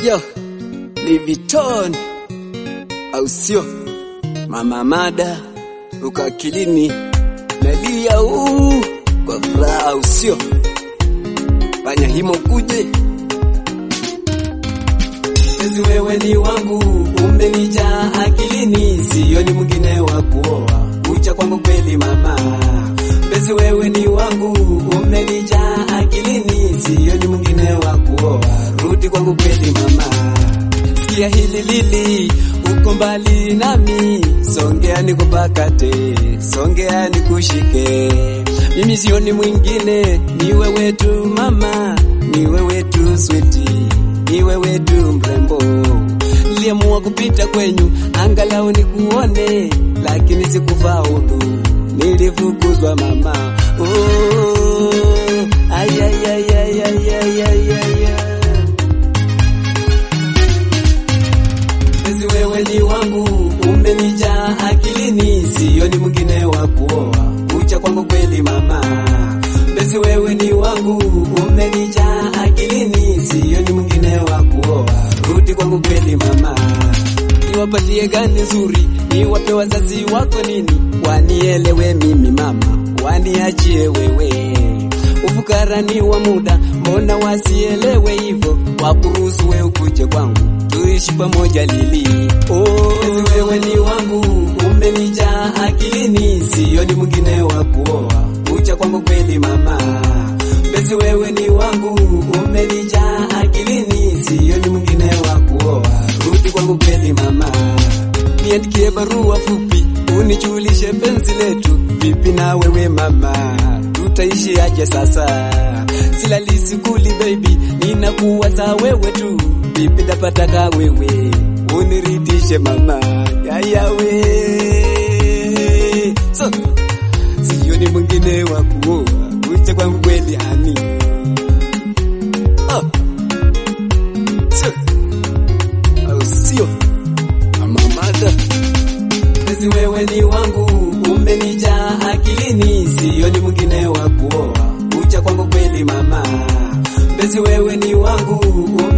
Yo, Liviton au sio? Mama Mada uko akilini, nalia uu kwa furaha au sio? Fanya himo kuje Ezi wewe ni wangu, umenijaa akilini, sioni mwingine wa kuoa, kucha kwangu kweli mama. Bezi wewe ni wangu, umenijaa akilini, sioni mwingine wa kuoa, rudi kwangu kweli mama. Sikia hili lili, uko mbali nami, songea nikupakate, songea nikushike. Mimi sioni mwingine, ni wewe tu mama, ni wewe tu switi, ni wewe tu mrembo. Niliamua kupita kwenyu, angalau nikuone, lakini sikufaulu, nilifukuzwa mama. Oh, ay, ay, ay, ay, ay, ay, ay, ay, ay. Bezi wewe ni wangu, umenijaa akilini, sioni mwingine wa kuoa, kucha kwangu kweli mama. Bezi wewe ni wangu, umenijaa akilini, sioni mwingine wa kuoa, rudi kwangu kweli mama. Niwapatie gani nzuri, niwape wazazi wako nini, wanielewe mimi mama, waniachie wewe ufukara ni wa muda, mbona wasielewe hivyo, wakuruhusu we ukuje kwangu tuishi pamoja lili. Oh, ezi wewe ni wangu, umenijaa akilini, sioni mwingine wa kuoa, kucha kwangu kweli mama. Bezi wewe ni wangu, umenijaa akilini, sioni mwingine wa kuoa, rudi kwangu kweli mama. Niandikie barua fupi, unijulishe penzi letu, vipi na wewe mama tutaishi aje sasa? Silali sikuli baby, ninakuwaza wewe tu, vipi ndapataka wewe uniridhishe mama yayawe so sioni mwingine wa kuoa kucha kwangu kweli hani oh. so. au sio amamada Bezi wewe ni wangu, umenijaa akilini, sioni mwingine wa kuoa, kucha kwangu kweli mama. Bezi wewe ni wangu,